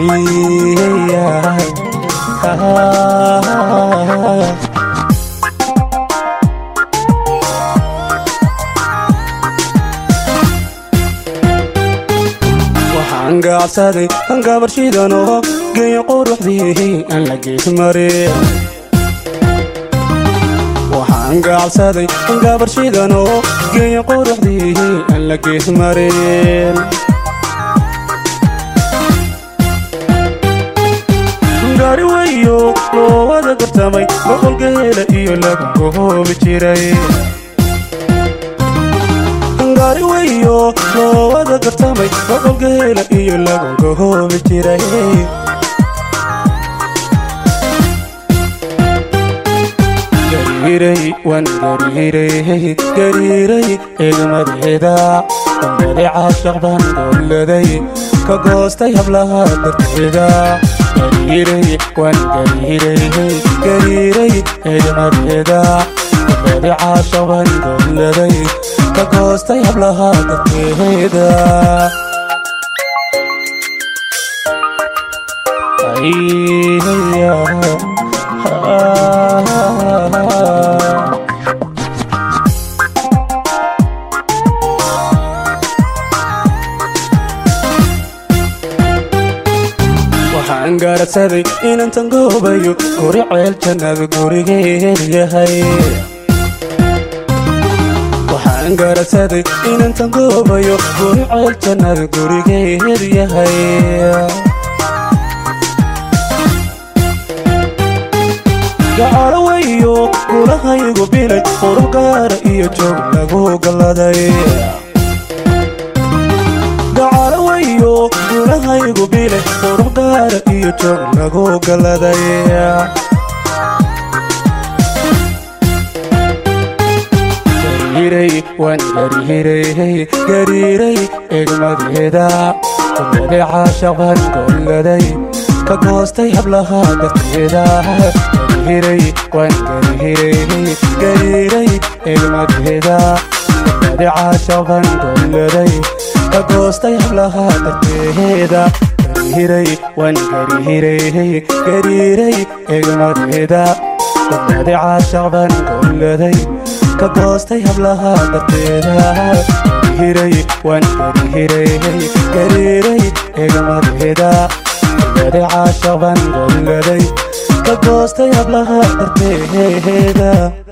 waxaan gaabsaday gabarshidanoo geeyo quruxdii aan la geesmarin waxaan gaabsaday gabarshidanoo geeyo quruxdii aan la geesmarin gaari weyo loo wada gartamay boqolgeela iyo lagu gohoobi jiray gaari weyo loo wada gartamay boqolgeela iyo lagu gohoobi jiray gariiray waan gariiray gariiray eegmadeeda dambade caashaq baan dowladay ka goostay hablaha darteeda gariiray waan gariiray gariiray eegmadeeda dambade caashaq baan dowladay ka goostay hablaha darteeda waxaan gaaragsaday inantan goobayo guri ceel jannada gurigeed yahay waxaan gaaragsaday inantan goobayo guri ceel jannada gurigeed yahay gacalo weyo gulahaygu bilay qurux gaara iyo joog lagu galladay gacalo weyo gulahaygu bilay qurux gaara iyo joog lagu galladay gariiray waan gariiray gariiray eegmadeeda dambade caashaq baan golladay ka goostay hablaha darteeda gariiray waan gariiray gariiray eegmadeeda dambade caashaq baan golladay ka goostay hablaha darteeda gariiray waan gariiray gariiray eegmadeeda dambade caashaq baan golladay ka goostay hablaha darteeda gariiray waan gariiray gariiray eegmadeeda dambade caashaq baan golladay ka goostay hablaha darteeda